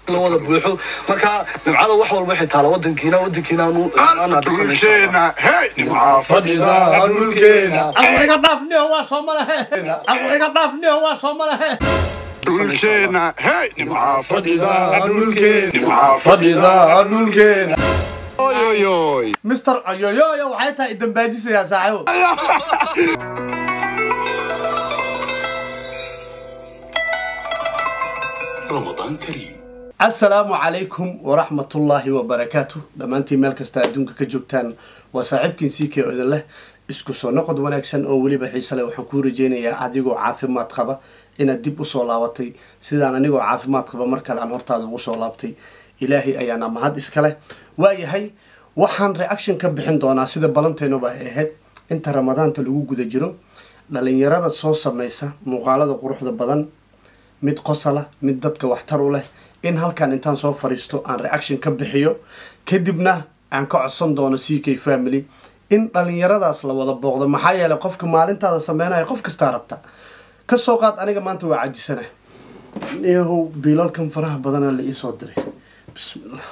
la wada buuxo marka nimcada wax walba waxay taala wadankiina wadankiina aanu aanu dhisanaysa dhulkeena hey nimcaa fadhida dhulkeena aquiga dhaafniyo waa soo malahe aquiga dhaafniyo waa soo malahe dhulkeena hey nimcaa fadhida dhulkeena nimcaa fadhida dhulkeena oyoyoy mister ayoyoyo waxay tahay idambaajisayaa saaxibo ramadaan kariim asalaamu calaykum waraxmatullaahi wabarakaatu dhammaantiin meel kasta adduunka ka joogtaan waa saaxiibkiin sii kee odan leh isku soo noqod wanaagsan oo weliba xiise leh waxaan kuu rajeynayaa adigoo caafimaad qaba inaad dib usoo laabatay sidaan anigoo caafimaad qaba mar kale aan hortaada ugu soo laabtay ilaahay ayaana mahad iskaleh waayahay waxaan reaction ka bixin doonaa sida balanteenuba ay ahayd inta ramadaanta lagu guda jiro dhalinyarada soo sameysa muuqaalada quruxda badan mid qosala mid dadka waxtar u leh in halkan intaan soo fadhiisto aan reaction ka bixiyo kadibna aan ka codsan doono c k family in dhalinyaradaas la wada booqdo maxaa yeelay qofka maalintaada sameynaya qof kastaa rabta kasoo qaad aniga maanta waa cajisana yahow biilalkan faraha badana la iisoo diray bismillah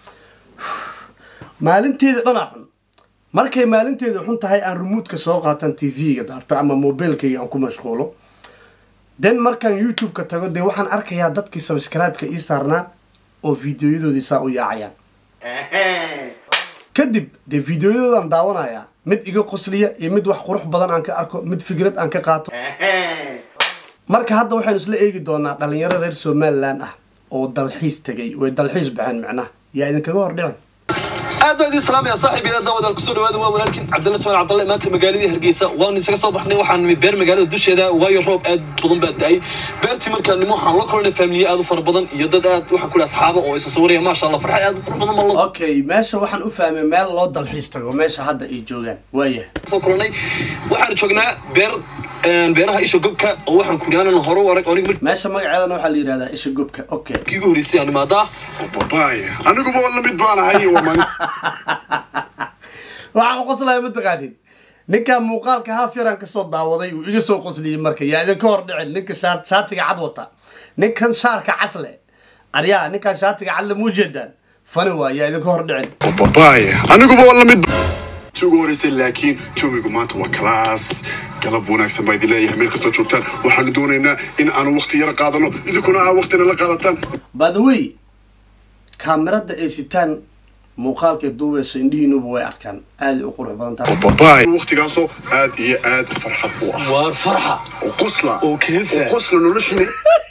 maalinteeda dhanaa xun markay maalinteeda xun tahay aan remoodka soo qaatan t v-ga daarto ama mobilkayga aan ku mashquulo den markaan youtube-ka tago dee waxaan arkayaa dadkii subscribe-ka ii saarnaa oo videoyadoodii saa u yaacayaan kadib dee videoyadoodan daawanayaa mid iga qosliya iyo mid wax qurux badan aan ka arko mid fikrad aan ka qaato marka hadda waxaynu isla eegi doonaa dhalinyaro reer somalilan ah oo dalxiis tegay way dalxiis baxeen macnaha yaa idinkaga hor dhicin aad baa idin salaamaya saaxiib ila daawadaal kusoo dhawaada waa walaalkin cabdalla jamal cabdalle maanta magaaladii hargeysa waanu isaga soo baxnay waxaan nimi beer magaalada dusheeda waayo roob aad badan baa da-ay beertii markaan nimo waxaan la koranay faamiliye aad u fara badan iyo dad aad waxaan kule asxaaba oo isa sawiraya maasha allah farxad aad u qurux badan baan la okay meesha waxaan u fahmay meel loo dalxiis tago meesha hadda ay joogaan waayahay soo kulanay waxaan joognaa beer beeraha isha gobka oo waxaan kuli aanan hore u arag aniga markii meesha magaceedana waxaa la yidhahdaa isha gobka okay ugu horreysay aan imaadaa babaay aniguba la mid baan ahay waman waxaan u qoslaya mataqaanin ninkan muuqaalka haaf yaraan kasoo daawaday uu iga soo qosliyey marka yaa idinka hor dhicin ninka shaa- shaatiga cad wata ninkan shaarka casle aryaa ninkan shaatiga cadle muu jeedaan fani waa yaa idinka hor dhicin babaay aniguba la mid ugu horeysay laakiin jawigu maanta waa kalaas galab wanaagsan baa idin leeyahay meel kastoo joogtaan waxaanu doonaynaa in aanu waqti yara qaadano idinkuna aa waqtina la qaadataan by the way kaamirada ay sitaan muuqaalkay duubeyso indhihiinuba way arkaan aaday u qurux badan tahay babaay waqtigaasoo aad iyo aad farxad u ah waar farxa oo qosla Oo keefa. oo qosla noloshina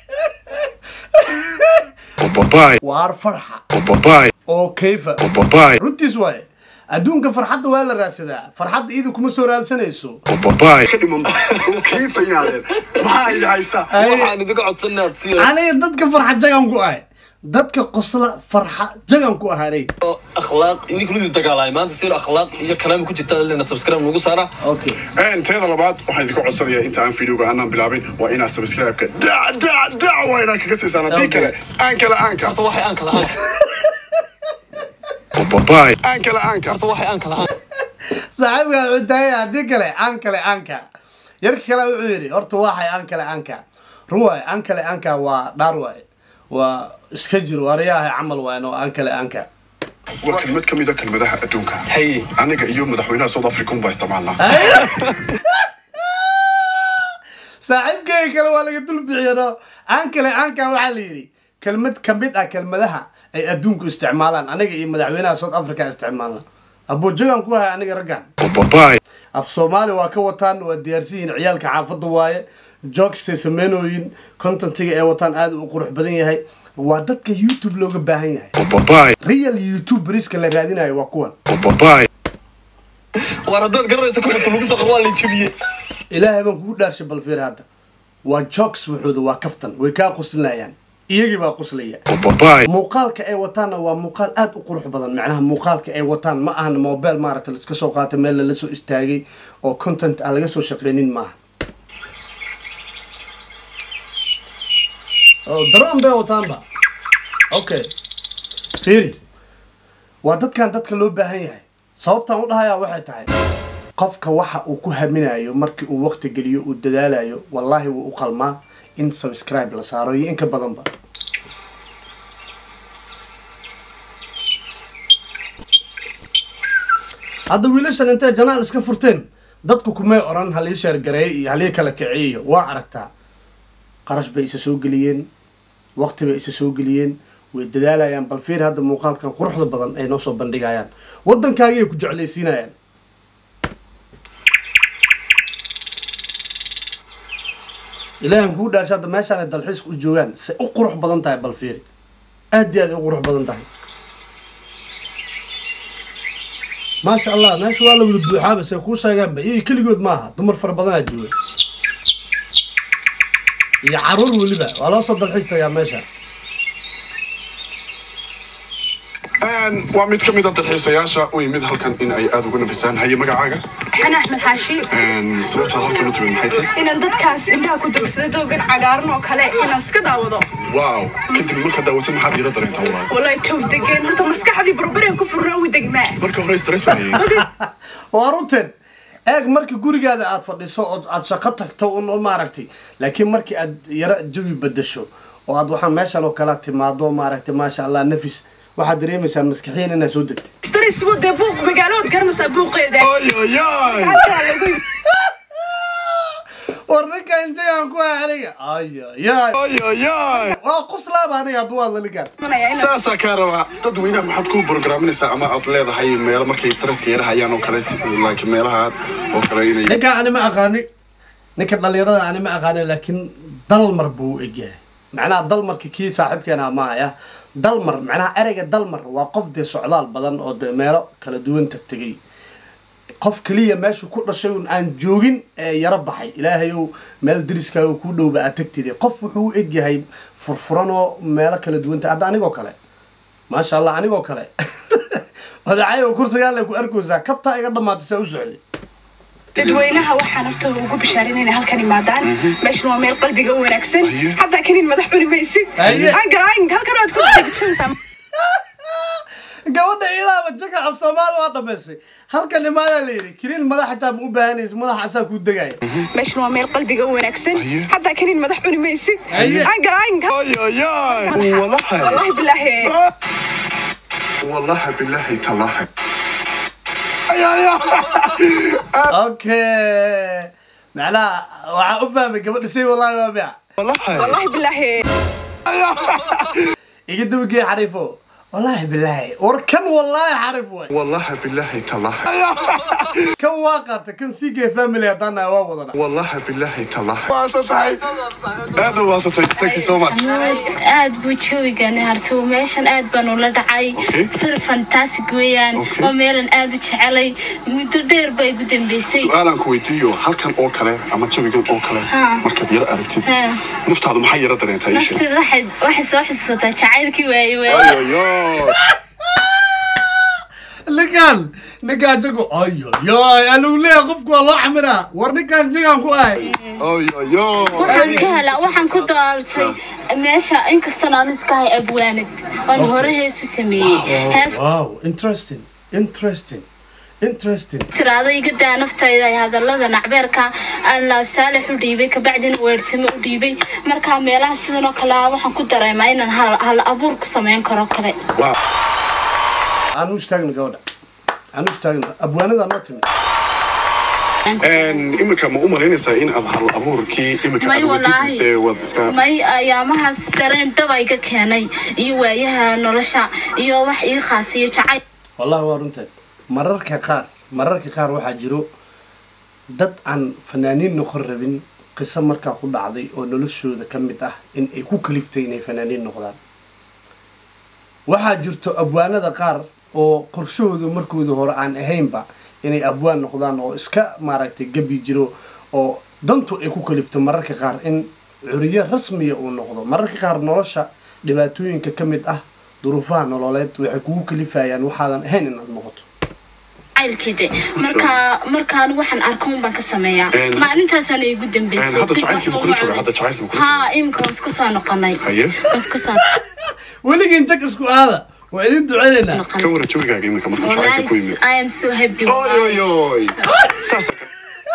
babaay waar farxa babaay oo kayfa babaay runtiis waaye adduunka farxadda waa la raadsadaa farxadda iidu kuma soo raadsanayso babaay ka dhiman oo kayfa inaadeen maxaa idin haystaa waxaan idinka codsan inaad sii aniga dadka farxa jagan ku ahay dadka qosla farxa jagan ku ahaanay akhlaaq idinka ludii dagaalaya maanta si akhlaaq iyo kalaami ku jirta lena subscribe nagu saara okay Een, teeda labaad waxaan idinka codsanayaa inta aan videoga aanan bilaabin waa inaad subscribe-ka dac dac dac waa inaad kaga siisaan haddii Okay. kale aan kale aanka horta waxay aan kala aan babaay aan kale aanka horta waxay aan kala aan saaxiibka wuxuu tahay haddii kale aan kale aanka yarka kale wuxuu yidhi horta waxay aan kale aanka run waaye aan kale aanka waa dhaar waaye waa iska jiro waryaha camal waayan oo aan kale aanka waa kelmad ka mid a kelmadaha adduunka haye aniga iyo madaxweynaha south africa unbaa isticmaalnaa saaxiibkeyga kale waa laga dul bixiyano aan kale aanka waxaa la yidhi kelmad kamid ah kelmadaha ay adduunku isticmaalaan aniga iyo madaxweynaha south africa isticmaalna abujagan ku hay aniga raggan babaay af soomaali waa ka wataan waa diyaarsan yihiin ciyaalka xaafadda waaye jokstay sameynooyin contentiga ay wataan aad u qurux badan yahay waa dadka youtube looga baahan yahay babaay real youtube riska la raadinayo waa kuwan babaay waar haddaad garanaysa ku xirta lagu soo qor waa la jabiye ilaahay baan kugu dhaarshay balfiir hadda waa jokes waxooda waa kaftan way kaa qoslinayaan iyagii baa qoslaya babaay muuqaalka ay wataanna waa muuqaal aad u qurux badan macnaha muuqaalka ay wataan ma ahana mobile maaragta laiska soo qaatay meel lala soo istaagay oo content aan laga soo shaqeynin maaha oo daroon bay wataanba okay fiiri waa dadkan dadka loo baahan yahay sababtaan u dhahayaa waxay tahay qofka waxa uu ku haminayo markii uu waqti geliyo uu dadaalayo wallaahi wuu u qalmaa in subscribe la saaro iyo in ka badanba hadda wiilashan intay janaal iska furteen dadku kumay oran halii sheergareey iyo halii kala kiciyo waa aragtaa qarash bay isa soo geliyeen waqti bay isa soo geliyeen way dadaalayaan bal fiir hadda muuqaalkan quruxda badan ay noo soo bandhigayaan waddankaagay ku jeclaysiinayaan ilaahan kuu dhaarsha hadda meeshaan ay dalxiiska u joogaan say u qurux badan tahay bal fiiri aad iyo aad ay u qurux badan tahay maasha allah meesha waa la wada buuxaaba say kuu sheegaanba iyo keligood maaha dumar fara badanaa jooga iyo caruur weliba waa loo soo dalxiis tagaa meesha waa mid ka mid a dalxiisayaasha u yimid halkan in ay aada uga nafisaan haye magacaaga أنا أحمد حاشي sababtaad halkan u timid maxay tahay إن dadkaas indhaha ku dagsada doogan cagaaran oo kale inaan iska daawado waaw kadib markaad daawatid maxaad iila dareentaa walaal wallahi joog degeen horta maskaxdii barbareen ku furnaa u degmaa marka hore stress baan hayay waa runteed eeg marka gurigaada aad fadhiso oo aad shaqo tagto un maaragtay laakiin markii aad yaro jawi bedesho oo aad waxaan meeshan oo kale timaado maaragtay maasha allah nafis waxaad dareemaysaa maskaxiyan inaad soo degtay stress buu dee buuq magaalood garanaysaa buuqeeda ayayay Xataa lagu- war ninkan jagaan ku ah aniga ayayay ayayay waa quslaaba aniga hadduu hadla ninkaan imanaya inaan- saasaa kaa rabaa dadweynaha maxaad ku programinaysaa ama aad leedahay meelo markay stresska yara hayaan oo kale si- like meelaha oo kale inay ninkaan ani ma aqaani ninka dhalinyarada ani ma aqaani laakiin dalmar buu u egyahay macnaha dalmarka kii saaxiibkeena maaya dalmar macnaha ereyga dalmar waa qof dee socdaal badan oo dee meelo kala duwan tagtegay qof keliya meeshu ku dhashay un aan joogin ee yaro baxay ilaahayow meel dariskaaga kuu dhowba aad tagtide qof wuxuu u egyahay furfuran oo meelo kala duwan ta hadda anigoo kale maasha allah anigoo kale odacayo kursigaale ku arkaysaa kabtaa iga dhamaatay saa u socday dadweynaha waxaan horta ugu bishaarin inay halkan imaadaan meeshan waa meel qalbiga u wanaagsan Aye. xataa kanin madax cuni maysid Aye. aan garaayin halkan waad ku degsanaysaa gabadha iidaaba jaka af soomaali waa dhamaystay halkan imaadaa la yidhi kiniin madax xitaa ma u baahanaysa madax asaa kuu degaya meeshan waa meel qalbiga u wanaagsan Aye. xataa kanin madax cuni maysid Aye. aan garaayin ayayay walahi wallahi bilaahi wallahi billahi talahi okay macnaha waxaa u fahmay gabadha say wallahi waa bica wallahi wallahi bilaahi iga dabagee xariifo wallahi bilaahi war kan wallahi xariif way wallahi billahi talahi kan waa qaata kan sii gee family haddaan nahay waa wadana wallahi billahi talahi waasatahay aada waasatay thank you so much aad aad buu jawigan hartuu meeshan aad baan ula dhacay Okay. fir fantastic weeyaan Okay. oo meelan aad u jecelay muddo dheer baa igu dambeysay su-aalaan ku weydiiyo halkan oo kale ama jawigan oo kale Ha. markaad yara aragtid Ha. naftaadu maxay yara dareentaa ii sheeg nafteed waxay waxay soo xasuusataa jacaylkii waaye waaye ayoyo ninkaan ninkaan jago ayo yoy alagu leeyahay qofku waa loo camiraa war ninkaan jagaan ku ahay ayoyo waxaan ka helaa waxaan ku doortay meesha inkastoo aan iska hay abwaanad oon hore heesu sameeyey hees wow interesting interesting interesting tiraada iga daa naftayda ay hadalada nacbeerka aan laab saalax u dhiibay kabacdina weersamo u dhiibay markaa meelaha sidan oo kale ah waxaan ku dareemaa inaan hal, hal abuur ku samayn karo kale aan u istaagna gabadha aan u istaagna abwaanada noo timi iminka ma u malaynaysaa in aad hal abuurkii iminka may aad wadid walaahi mise waad iska may ayaamahaas dareen daba iga keenay iyo waayaha nolosha iyo wax ii khaasiyo jacayl wallahi waa runteed mararka qaar mararka qaar waxaa jiro dad aan fanaaniin noqon rabin qiso markaa ku dhacday oo noloshooda ka mid ah in ay ku kaliftay inay fanaaniin noqdaan waxaa jirto abwaanada qaar oo qorshahooda markooda hore aan ahaynba inay abwaan noqdaan oo iska maaragtay gabi jiro oo dantu ay ku kalifto mararka qaar in curiyo rasmiya uu noqdo mararka qaar nolosha dhibaatooyinka ka mid ah duruufaha nololeed waxay kugu kalifayaan waxaadan ahayn inaad noqoto jacaylkiide markaa markaan waxaan arko un baan ka sameeyaa Een- maalintaasaan igu dambeysay hadda jacaylkiiba kula jooga hadda jacaylkiiba kula jooga haa imika waan isku soo noqonay Haye. waan isku soo weligiin jag isku aada waa idin duceynaynaa noqonay ka waran jawigaaga iminka markuu jacaylka ku Wallahi, yimid I am so happy oyoyoy saasa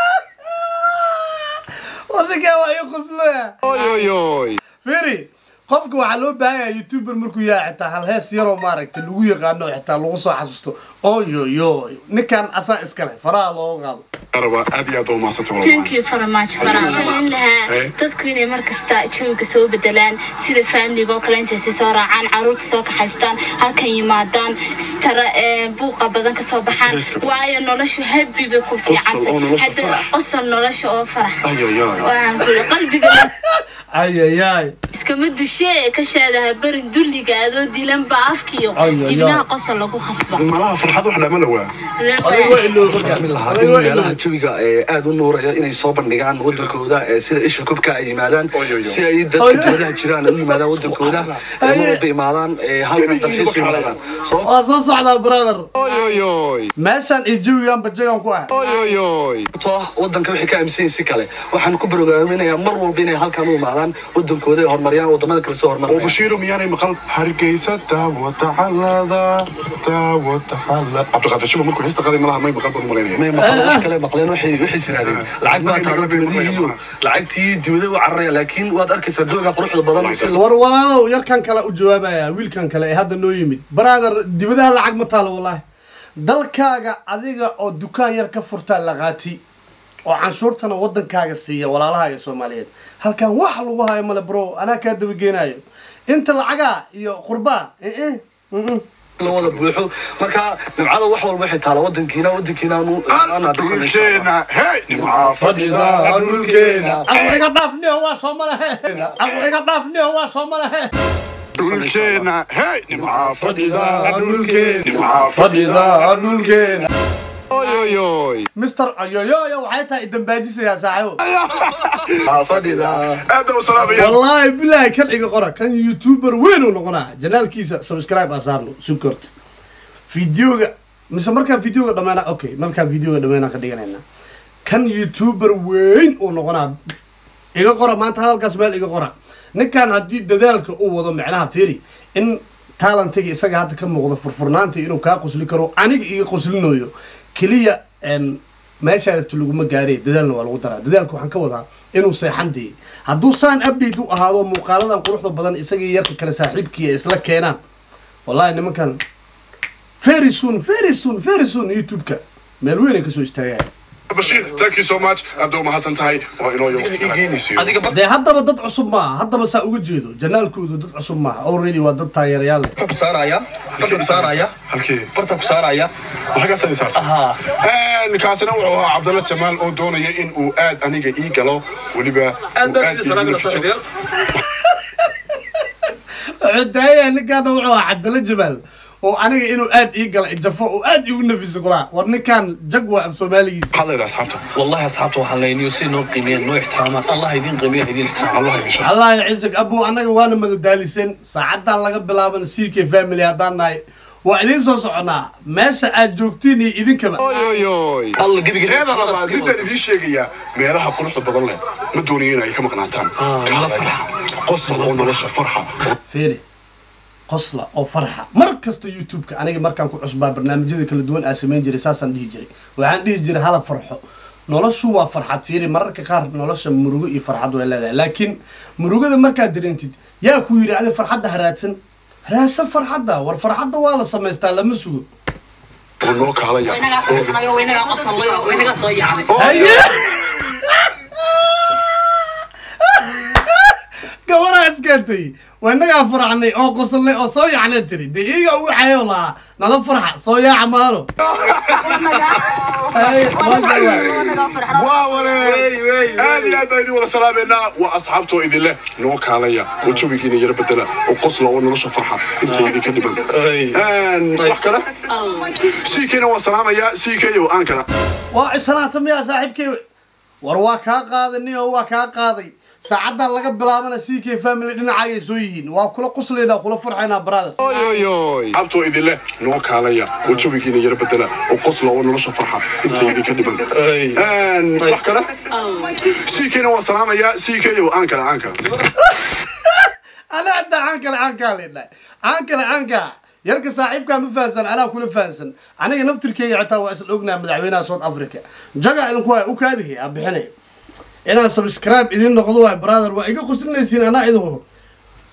warninkaa waa ii quslaya oyoyoy firi qofka waxaa loo baahan yahay youtuber markuu yahay xitaa hal hees yaroo maaragtay lagu yaqaano xitaa lagu soo xasuusto oyoyo ninkan asaa iskale faraha looga qaado araba aad iyo aad baa umahadsantay thank walaal you very much baraasan lahaa Eh. dadku inay markasta jawiga soo bedelaan sida faamiliga oo kale intay si soo raacaan caruurta soo kaxaystaan halkan yimaadaan stara ee, buuqa badan kasoo baxaan Stresska. waayo noloshu habi bay ku fiican oo nolosha tahay farax. qosol nolosha oo farax ayayay waxaan ku yidhi qalbiga la- ayayay iskama dushee ka shaadaha barin dulliga adoo dilan baa afkiyo Ay, ay, dibnaha ay. qosol lagu khasba malaha farxad wax lama lawaa adiga waa ilooba min lahaa in meelaha jawiga ee aad u nuuraya inay soo bandhigaan wadankooda ee sida isha kubka ay yimaadaan Oy, oy, oy. si ay dadka dibadaha jiraan ay u yimaadaan wadankooda ee mar walba imaadaan ee halkan dalxiis u yimaadaan sabab waa soo socdaa brother oyoyoy meeshan iyo jawigan bajagan ku ah oyoyoy sababtoo ah wadanka waxay ka aaminsan yihiin si kale waxaan ku barogaaminayaa mar walba inay halkan u imaadaan wadankooda ay horumariyaan wadamada kale soo oo horumariyaan bashiiro miyaanay maqal hargeysa daawada xalada daawada xalada cabdiqaadir shuba markuu heesta qaday malaha may maqal baan malaynaya may maqleen wax kale maqleen waxay waxay siraadeen lacag baa taalo dibadihiiyo lacagtii dibada u cararaya laakiin waad arkaysaa dooga quruxda badan si war walaalow yarkan kale u jawaabaya wiilkan kale ee hadda noo yimid brother dibadaha lacag ma taalo wallahi dalkaaga adiga oo dukaan yar ka furtaa laqaati oo canshuurtana wadankaaga siiya walaalahaaga soomaaliyeed halkan wax lagu hayo male bro anaa kaa dabageenayo inta lacagaa iyo qurbaa eh eh mm, mm. la wada buuxo marka nimcada wax walba waxay taala wadankiina wadankiina aanu aanu hadhisanayso dhulkeena hey nimcaa fadhida dhulkeena aqliga dhaafniyo waa soo malahe aqliga dhaafniyo waa soo malahe dhulkeena hey nimcaa fadhida dhulkeena nimcaa fadhida dhulkeena oyoyoy mister ayoyoyo waxay tahay idambaajisayaa saaxiibo fadhida aad u salaamaya wallaahi bilaahi kan iga qora kan youtuber weyn uu noqonaa janaalkiisa subscribe asaarno sukorta videoga mise markaan videoga dhameena okay markaan videoga dhameena ka dhiganayna kan youtuber weyn uu noqonaa iga qora maanta hadalkaas meel iga qora ninkan haddii dadaalka uu wado macnaha firi in talentiga isaga hadda ka muuqda furfurnaanta inuu kaa qosli karo aniga iga qoslinayo keliya en, meeshaa rabto laguma gaaree dadaalna waa lagu daraa dadaalka waxaan ka wadaa inuu seexan dee hadduu saan update u ahaado muuqaaladan quruxda badan isagii yarka kale saaxiibkii ay isla keenaan wallahi nimankan very soon very soon very soon youtube-ka meel weyn ay kasoo istaagayaan bashiir thank you so much aad u mahadsan tahay waa inoo waqti igeynaysiyo adiga bar dee haddaba dad cusub maaha haddaba saa uga jeedo janaalkoodu dad cusub maaha already waa dad taageerayaal leh barta ku saaraya barta ku saaraya halkee barta ku saaraya waxagaas ay saarta ahaa kaasina wuxuu ahaa cabdalla jamaal oo doonaya in uu aad aniga ii galo weliba aad uu baan idin ii salaamina nafiso. saaxiibayaal wuxuu daaya ninkaana wuxuu ahaa cabdalla jamaal oo aniga inuu aad ii gala jafo oo aad iigu nafiso kulaa war ninkan jag waa af soomaaligiisa maxaad leedahay asxaabta والله أصحابته وحليني وسينو قيمين نو احترامات الله يدين قيمين يدين احترام allah idin shaqo allah ya ciisag abu annaga waana madadaaliseen saacadan laga bilaaban ck family haddaan nahay waa idiin soo soconaa meesha aad joogtiin iyo idinkaba oyoyoy الله قبي قبي teeda labaad midaan idiin sheegayaa meelaha quruxda badan leh ma doonayo in ay ka maqnaataan nala farxa. qosol oo nolosha farxa fiiri qosla oo farxa mar kasta youtube-ka aniga markaan ku cusbaa barnaamijyada kala duwan aa samayn jiray saasaan dhihi jiray waxaan dhihi jiray hala farxo noloshu waa farxad fiiri mararka qaar nolosha murugo iyo farxad way leedahay laakiin murugada markaad dareentid yaa ku yidhi adi farxadda ha raadsan raadsan farxadda war farxadda waa la samaystaa lama sugo oo noo kaalaya waynagaa farxanayo waynagaa qosallayo waynagaa soo yaacnay haye gabaraa iskeentay waa inagaa faraxnay oo qosolnay oo soo yacnay tiri dee iyaga ugu xayo lahaa nala farxa soo yaaca maano Haye, maasha Allah. waa wareer aad iyo aad baan idin wada salaameynaa waa asxaabtoo idin leh noo kaalaya oo jawigiina yara bedela oo qosla oo nolosha farxa inta idinka dhiman wax kale ckna waan salaamayaa ck o aan kala waa islaanta miyaa saaxiibkay war waa kaa qaadanay oo waa kaa qaaday saacaddan laga bilaabana ck family dhinacayay soo yihiin waa kula quslaynaa kula farxaynaa brother oyoyoy asxaabtoo idin leh noo kaalaya oo jawigiina yara bedela oo qosla oo nolosha farxa inta idinka dhiman wax kale ckna waan salaamayaa ck o aan kala aan kala ana hadda aan kale aan kaa leedhahay aan kale aan kaa yarka saaxiibkaa ma fahansan anaa kula fahansan aniga naftirkeyga xitaa waa isla ognaha madaxweynaha south africa jaga idinku hay u kaadihi aan bixinay inaan subscribe idin noqdo waay brother waa iga qoslinaysiin anaa idin hubo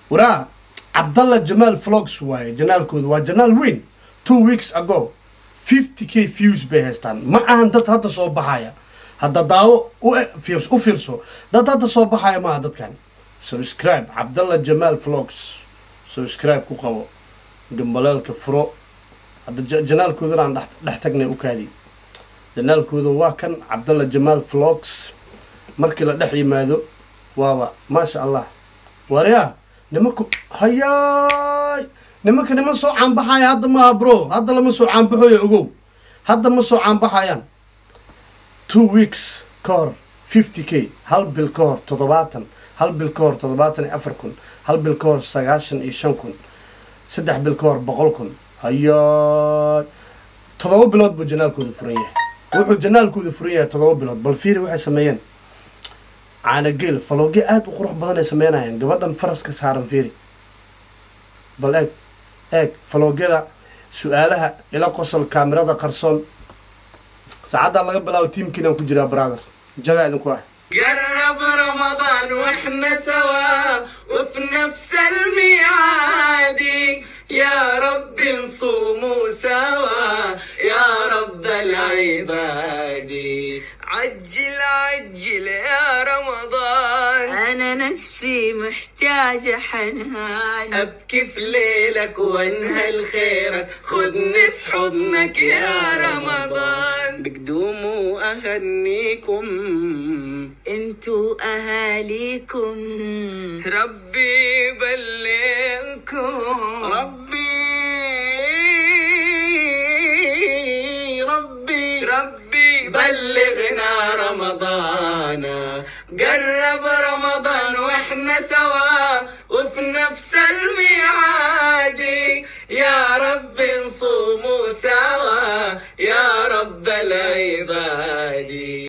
waraa cabdalla jamaal vlogs waaye janaalkooda waa janaal weyn two weeks ago fifty k views bay haystaan ma ahan dad hadda soo baxaya hadda daawo u e- fiirs- u fiirso dad hadda soo baxaya maaha dadkan subscribe cabdalla jamaal vlogs subscribe ku qabo gambaleelka furo hadda ja- janaalkoodana aan dhex- dhex tagnay u kaadi janaalkooda waa kan cabdalla jamaal vlogs markii la dhex yimaado waaba maasha allah waryaa nimanku hayaay nimanka niman soo caanbaxaya hadda maaha bro hadda lama soo caanbaxoyo ogow hadda ma soo caanbaxayaan two weeks ka hor fifty k hal bil ka hor toddobaatan hal bil ka hor toddobaatan iyo afar kun hal bil ka hor sagaashan iyo shan kun saddex bil ka hor boqol kun hayaay toddoba bilood buu janaalkooda furan yahay wuxuu janaalkooda furan yahay toddoba bilood bal fiiri waxay sameeyeen caanageel falooge aada u qurux badan ay sameynayeen gabadhan faraska saaran fiiri bal eeg eeg faloogyada su-aalaha ila qosol kaamirada qarsoon saacaddaa laga bilaabo tiimkiinaan ku jiraa brother jagaa idinku ah قرب رمضان واحنا سوا وفي نفس الميعاد يا رب نصوموا سوا يا رب العباد عجل عجل يا رمضان انا نفسي محتاجة حنان ابكي في ليلك وانهل خيرك خدني في حضنك يا رمضان بقدوم واهنيكم انتو اهاليكم ربي يبلغكم ربي ربي ربي بلغنا رمضان قرب رمضان واحنا سوا وفي نفس الميعاد يا رب نصوموا سوا يا